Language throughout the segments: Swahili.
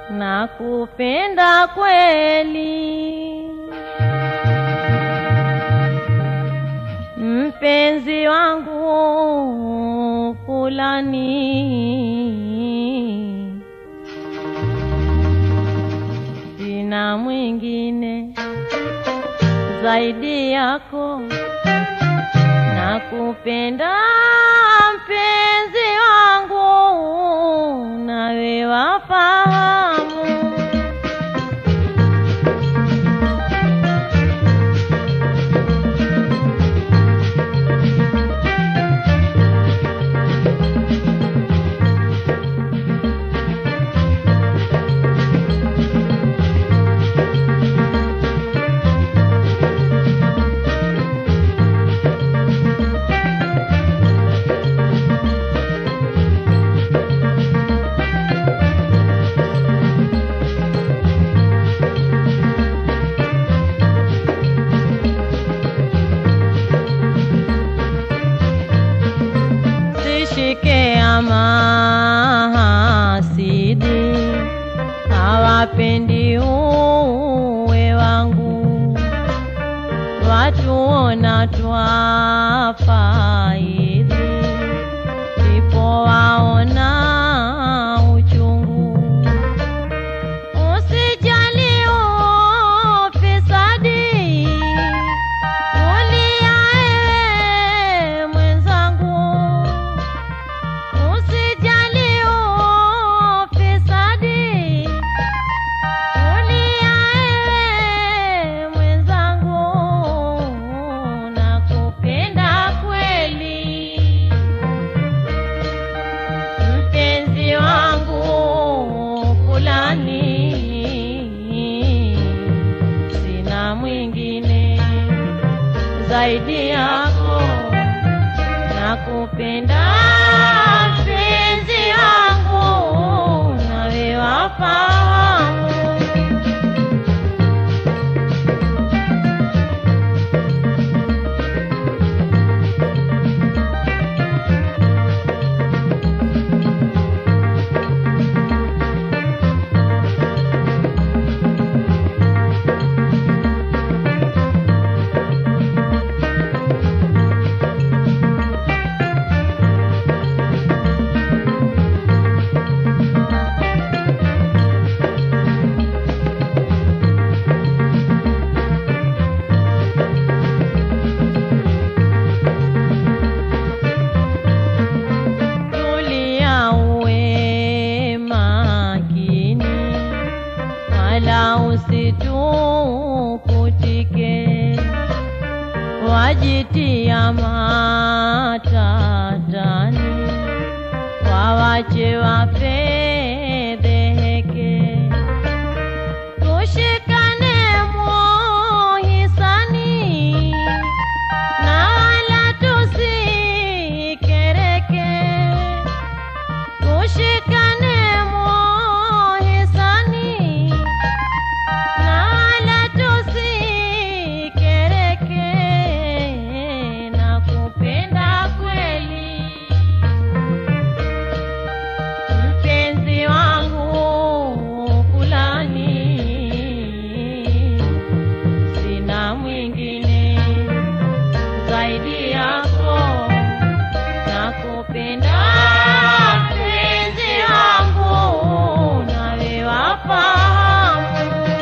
nakupenda kweli mpenzi wangu fulani sina mwingine zaidi yako nakupenda mpenzi wangu nawe wafahamu sishike mahasidi hawapendi uwe wangu watuona twafaidi ndipo waona uchungu usijali ufisadi ulia ewe mwenzangu usijali ufisadi ulia ewe mwenzangu nakupenda kweli mpenzi wangu fulani sina mwingine zaidi yako nakupenda mpenzi wangu nawe wafahamu tulia uwe makini wala usitukutike wajitia matatani wawache wafedheheke tushikane muhisani na wala tusikereke tushikane muhisani na wala tusikereke nakupenda kweli mpenzi wangu fulani sina mwingine zaidi yako nakupenda mpenzi wangu nawe wafahamu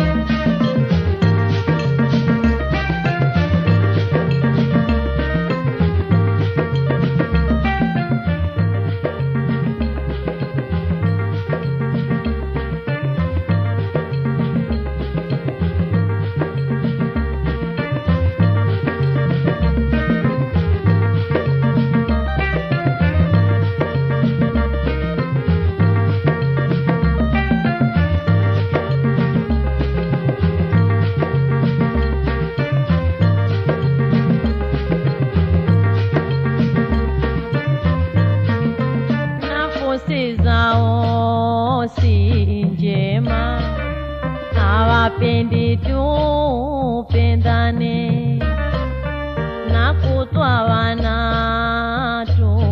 nafusi zao si njema hawapendi tupendane na kutwa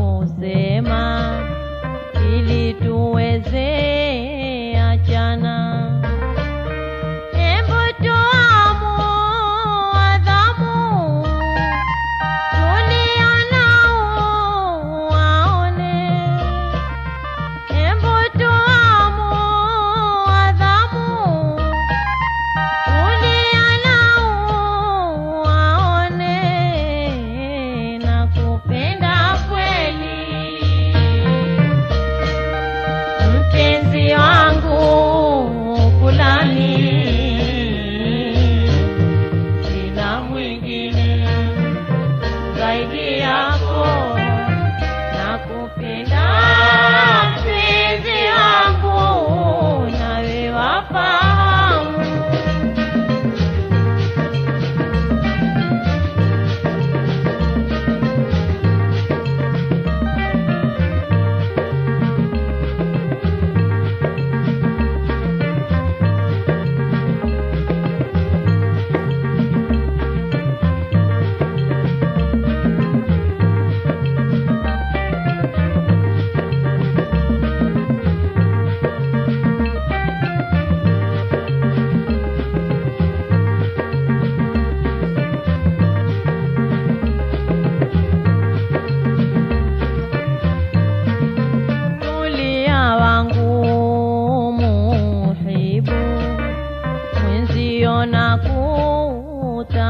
wanatusema ili tuweze achana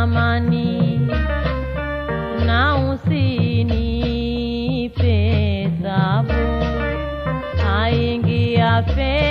amani na usinipe tabu, aingia fe